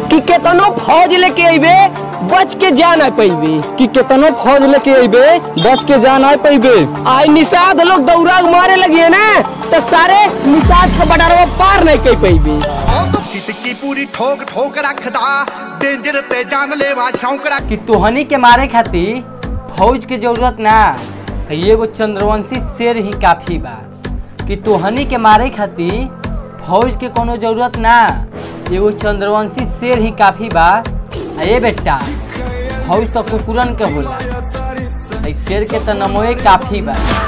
कि केतनो फौज लेके अइबे बच के जा ना पैबे कि केतनो फौज लेके अइबे बच के जा ना पैबे आई निषाद लोग दौरा मारे लगिए ना तो सारे निषाद का बटारवा पार नहीं कर पैबे ਉਹ ਤੂੰ ਕਿਤਕੀ ਪੂਰੀ ਠੋਕ ਠੋਕ ਰੱਖਦਾ ਡੇਂਜਰ ਤੇ ਜਾਨ ਲੈਵਾ ਸ਼ੌਂਕ ਰੱਖ कि तोहनी के मारे खातिर फौज के जरूरत ना है एगो चंद्रवंशी शेर ही काफी बा कि तोहनी के मारे खातिर फौज के कोनो जरूरत ना एगो चंद्रवंशी शेर ही काफी बा आ ये बेटा फौज तो कुकुरन के होला है शेर के तो नमोए काफी बा